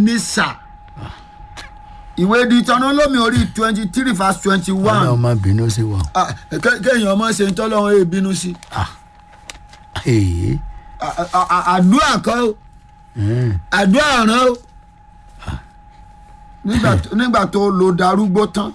ní sà ìwé Deuteronomy orí twenty three verse twenty ọlọ́run one má bínú sí wa. kéèyàn ọmọ ṣe ń tọ́lọ́run èè bínú sí èyí À- à- à- àdúrà kọ́ o àdúrà ràn o nígbà tó- nígbà tó lo darúgbó tán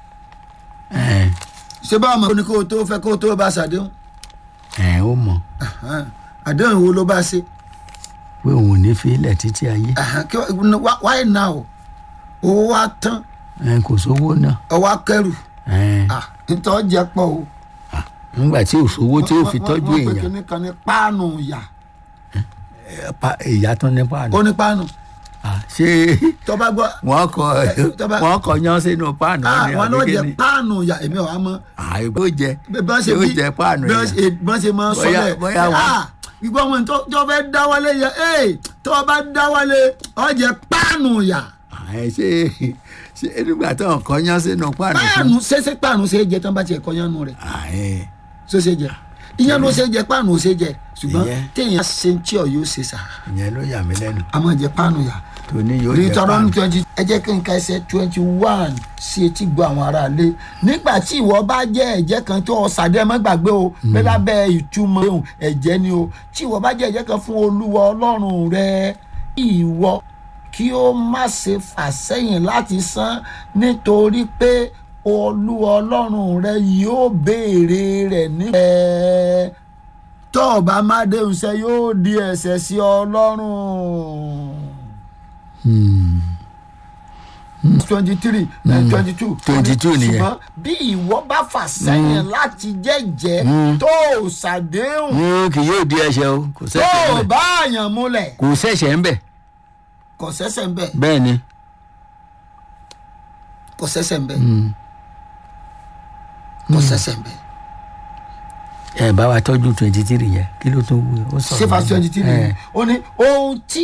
ṣé báwo mọ̀ ní kó o tó fẹ́ kó o tó bá ṣàdéhùn ẹ̀ ó mọ̀ àdéhùn wo ló bá ṣe pé òun ò ní fi ilẹ̀ títí ayé Àhán, kí wá- wá- why now owó wa tán ẹ̀ kò sówó náà ọwọ́ akẹ́rù ẹ̀ Ah, nítorí jẹ́ pọ̀ o. nígbà tí ò sówó tí ó fi Wọ́n- tọ́jú wọ́n pe èèyàn kinní kan ní páànù ìyà ẹ̀, pa- ìyá tán nípa àná ó ní páànù Ah, ṣé tó bá gbọ́ wọ́n kọ tó bá- wọ́n kọ yán sínú páànù ah, ní wọn ló jẹ àbíkíní páànù ìyà èmi ò wá mọ́ àìbó jẹ bí wọ́n ṣe yóò bí jẹ páànù bí wọ́n yẹn ṣe- bí wọ́n ṣe máa ń sọ Bóyá- bẹ́ẹ̀ bóyá wọn- ah ìgbọ́ wọn tó tó fẹ́ dáwọ́lé yẹ ee tó o bá dáwọ́lé ọ jẹ páànù ìyà àì ṣe ṣe nígbà tó ń kọ yán sínú páànù fún páànù ṣẹṣẹ páànù ṣe é jẹ tán bá tiẹ̀ kọ́ yánu rẹ̀ àì ṣó ṣe jẹ ìyẹn ló ṣe jẹ páànù ò ṣe jẹ ṣùgbọ́n Ìyẹn. téèyàn ṣe ń tí ọ yóò ṣe sà ìyẹn ló yà mí lẹ́nu á máa jẹ páànù ìyà tó ní yóò jẹ Deuteronomy páànù twenty ẹ jẹ́ kí n ka ẹsẹ̀ twenty one sí etí gbọ́ àwọn aráalé nígbà tí ìwọ bá jẹ́ ẹ̀jẹ̀ kan tó ọ̀sàdé má gbàgbé o pé lábẹ́ ìtumọ̀ ehun ẹ̀jẹ̀ ni o tí ìwọ bá jẹ́ ẹ̀jẹ̀ kan fún olúwa ọlọ́run rẹ ìwọ kí ó má ṣe fà sẹ́yìn láti san nítorí pé olúwa ọlọ́run rẹ yóò béèrè rẹ̀ níbẹ̀ tó o bá má déhùn sẹ́ yóò di ẹ̀ṣẹ̀ sí ọlọ́run twenty three twenty two 22 nìyẹn. ṣùgbọ́n bí ìwọ bá fà sẹ́yìn láti jẹ́jẹ́ tó o ṣàdéhùn Mm, kì yóò di ẹ̀ṣẹ̀ o kò tó sẹ́ṣẹ̀ o ń bẹ̀ bá àyàn múlẹ̀ kò sẹ́ṣẹ̀ ń bẹ̀ kò sẹ́sẹ̀ ń bẹ̀ bẹ́ẹ̀ ni kò sẹ́sẹ̀ ń bẹ̀ kò sẹ́sẹ̀ ń bẹ̀ ẹ bá wa tọ́jú twenty three yẹn kí ló tún wú ó sọ̀rọ̀ sífà níbẹ̀. twenty three Ẹ, ó ní ohun tí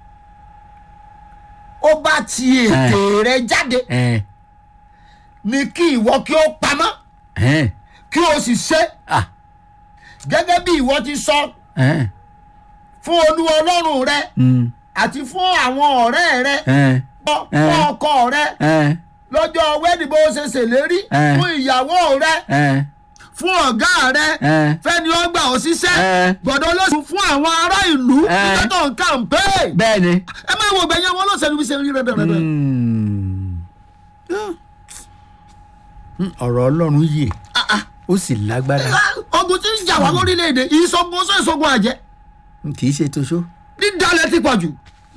ó bá ti ètè rẹ jáde ẹ ni kí ìwọ kí ó pamọ́ ẹ kí o sì ṣe ah gẹ́gẹ́ bí ìwọ ti sọ ẹ fún olúwa ọlọ́run rẹ mm, àti fún àwọn ọ̀rẹ́ rẹ ẹ fún Eh. ọkọ rẹ ẹ lọ́jọ́ wẹ́ẹ̀dì bó ṣe ṣèlérí Eh. fún ìyàwó rẹ ẹ fún ọ̀gá rẹ ẹ fẹ́ni ó gbà ọ́ síṣẹ́ Eh. gbọ́dọ̀ olóṣèlú fún àwọn ará ìlú Eh. nígbà tó ń kàǹpé bẹ́ẹ̀ ni. ẹ máa wo gbẹ̀yìn àwọn olóṣèlú bí ṣe rí rẹ̀ rẹ̀ Mm. Mm, ọ̀rọ̀ ọlọ́run yè ó sì lágbára ogun tí ń jà wá lórílẹ̀‐èdè ìṣogun ọsọ ìṣogun àjẹ́ kì í ṣe toṣó. dídalẹ̀ ti pọ̀ jù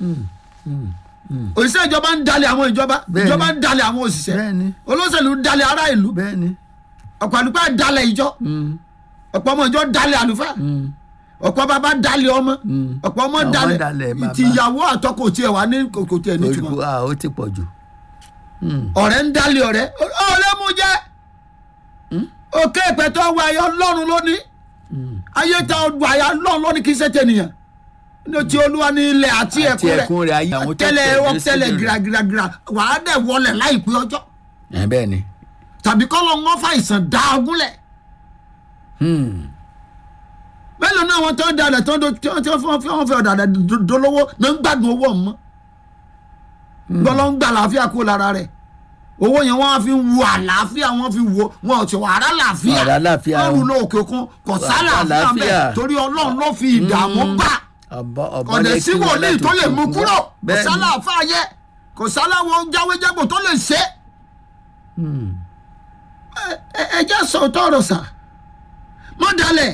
òṣìṣẹ́ ìjọba ń dalẹ̀ àwọn ìjọba Bẹ́ẹ̀ni. ìjọba ń dalẹ̀ àwọn òṣìṣẹ́ Bẹ́ẹ̀ni. olóṣèlú ń dalẹ̀ ará ìlú bẹ́ẹ̀ ni. ọ̀pọ̀ àlùfáà dalẹ̀ ìjọ ọ̀pọ̀ ọmọ ìjọ dalẹ̀ àlùfáà ọ̀pọ̀ bàbá dalẹ̀ ọmọ ọ̀pọ̀ ọmọ Ọmọ dalẹ̀ dalẹ̀ bàbá. tìyàwó àtọkọ tiẹ̀ wà ní kò tiẹ̀ nítumọ̀ ojú a ó ti pọ̀ jù. ọ̀rẹ́ ń dalẹ̀ ọ̀rẹ́ ọ̀rẹ́ mú jẹ́ òkè ìpẹ́tọ́ wọ ayé ọlọ́run lónìí ayé ta ọdún ayé ọlọ́run lónìí kì í ṣe tẹ̀nìyàn ní ti olúwa ní ilẹ̀ àti Àti ẹ̀kún ẹ̀kún rẹ̀, ayé àwọn tó tẹ́lẹ̀ tẹ̀lé wọ́n tẹ́lẹ̀ sínú rẹ̀. gíragíragíra wàá dẹ̀ wọlé láìpẹ́ ọjọ́ ẹ bẹ́ẹ̀ ni. tàbí kọ́ lọ wọ́n fa ìsàn dá ogúnlẹ̀ mélòó náà wọn tó ń dalẹ̀ tó ń do tí wọ́n tí wọ́n fi wọ́n fi ọ̀dàdà dolówó náà ń gbádùn owó ọ̀hún mọ́ gbọ́dọ̀ ń gba àlàáfíà kó lára rẹ̀ owó yẹn wọ́n á fi wo àlàáfíà wọ́n fi wo wọn ò tí wọ́n ará làáfíà Ará làáfíà wọ́n o. rú lọ òkè òkun kò Wà- sálàáfíà àlàáfíà. bẹ́ẹ̀ torí ọlọ́run ló fi ìdààmú bá ọ̀bọ ọ̀bọ ọ̀dẹ̀ lè sí kí wọn wòlíì láti tó lè mú òkun kúrò wá. kò Bẹ́ẹ̀ ni. sálàáfíà yẹ kò sálàwọ̀ jáwéjágbò tó lè ṣe Hmm. ẹ- ẹ- ẹ jẹ́ sọ̀tọ̀ ọ̀rọ̀ sà mọ́ dalẹ̀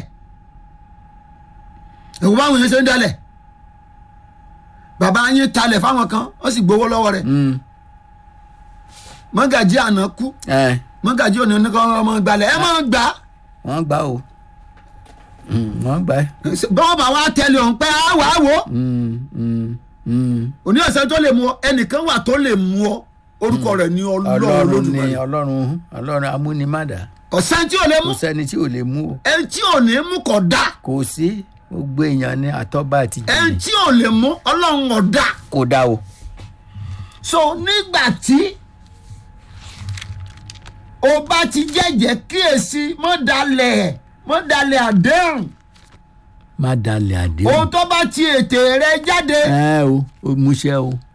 ẹ̀wọ̀n báwọn yẹn ṣe ń dalẹ̀ bàbá yín talẹ̀ fáwọn kan ó sì gbowó lọ́wọ́ rẹ̀ Hmm. mọ́gàjí àná kú ẹ mọ́gàjí òní oníkan ọmọ gbalẹ̀ ẹ máa gbà á wọ́n gbà o Hmm, wọ́n gbà ẹ́. bọ́ọ̀ bá wa tẹ̀lé òun pé á wà á wò ó Hmm, hmm, hmm. òní ọ̀sẹ̀ tó lè mú ọ ẹnìkan wà tó lè mú ọ orúkọ rẹ̀ ní ọlọ́run ọlọ́run ni lójúmọ́ ọlọ́run ọlọ́run amúnimádà ọ̀sẹ̀ tí ò lè mú kò sẹ́ni tí ò lè mú o ẹni tí ò ní mú kọ̀ dá kò sí gbogbo èèyàn ní àtọ́ba àti ẹni jìnnì tí ò lè mú ọlọ́run ọ̀dà kò dá o. so nígbà tí o bá ti jẹ́jẹ́ kíyèsí mọ́ dalẹ̀ mọ́ dalẹ̀ àdéhùn má dalẹ̀ àdéhùn. ohun tó bá ti ètè rẹ jáde ẹ o ó múṣẹ́ o